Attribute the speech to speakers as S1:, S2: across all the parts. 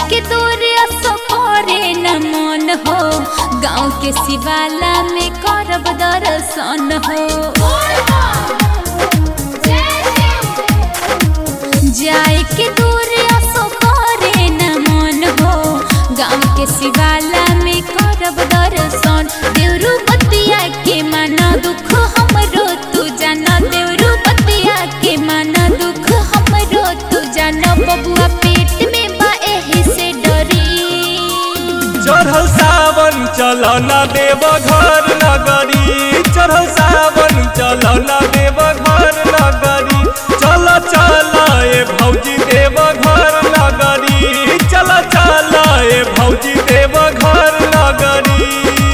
S1: के दूर असो करे न मन हो गाँव के शिवाला में करब दर्शन हो जाए के दूर असो करे न मन हो गाँव के शिवाला में करब दर्शन देवरू बतिया के माना दुख हमरो तू जाना देवरू बतिया के माना दुख हमरो तू जाना बबुआ पेट में बा एही से डरी
S2: चढ़ल सावन चल न देव घर नगरी चढ़ल सावन चल न देव घर नगरी चल चल ए भौजी देव घर नगरी चल चल ए भौजी देव घर नगरी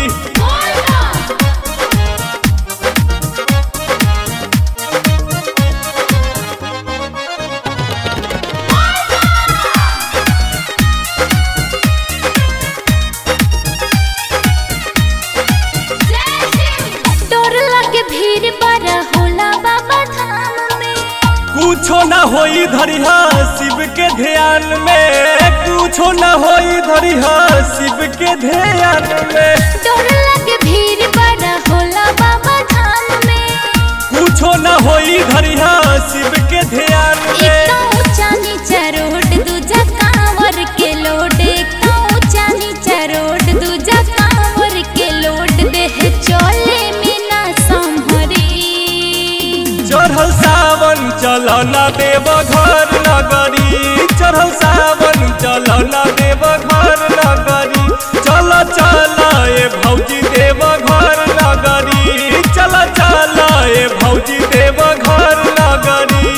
S1: डर लगे भीड़ बड़ा होला बाबा धाम में
S2: कुछो न होई धरिहा शिव के ध्यान में कुछो न होई धरिहा शिव के ध्यान में
S1: डर लगे भीड़ बड़ा होला बाबा धाम में
S2: कुछो न होई धरिहा शिव के ध्यान में
S1: एक ऊंचा नीचा रोड दूजा कांवर के लोड एक ऊंचा नीचा रोड दूजा कांवर के लोड देह चले में ना संभरी
S2: चढ़ल सावन चल न देव घर नगरी चढ़ल सावन चल न देव घर नगरी चल चल ए भौजी देव घर नगरी चल चल ए भौजी देव घर नगरी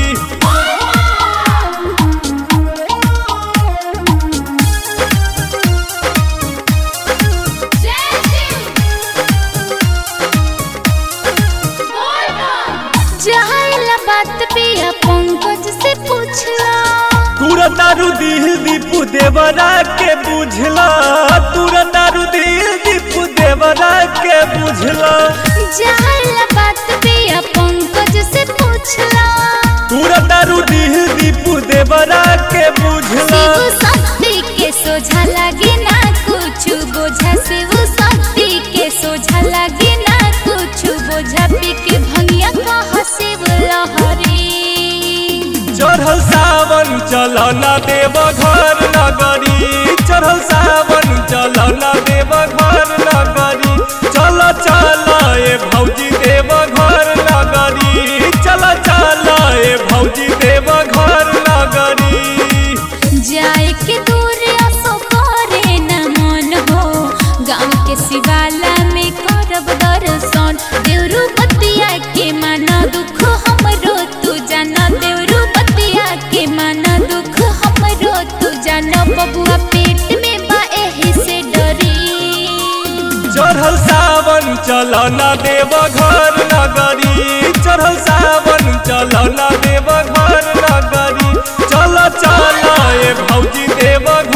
S1: जायला बात पिया पंकज से पूछला
S2: तूरा दारू दिल दीपू देवरा के बुझला तूरा दारू दिल दीपू देवरा के बुझला
S1: जायला बात पिया पंकज से पूछला
S2: तूरा दारू दिल दीपू देवरा के बुझला
S1: शिव शक्ति के सोझा लगे ना कुछ बोझा शिव शक्ति के सोझा लगे ना कुछ बोझा पी के भंगिया कहा शिव लहरी
S2: चढ़ल सावन चल न देव घर नगरी चढ़ल सावन चल न देव घर नगरी चल चल ए भौजी देव घर नगरी चल चल ए भौजी देव घर नगरी
S1: जाए के दूर असो करे न मन हो गाँव के शिवाला में करब दर्शन देवरू बतिया के माना दुख हमरो तू जाना देवरू बतिया के माना दुख हमरो तू जाना बबुआ पेट में बा एही से डरी
S2: चढ़ल सावन चल न देव घर नगरी चढ़ल सावन चल न देव घर नगरी चल चल ए भौजी देव घर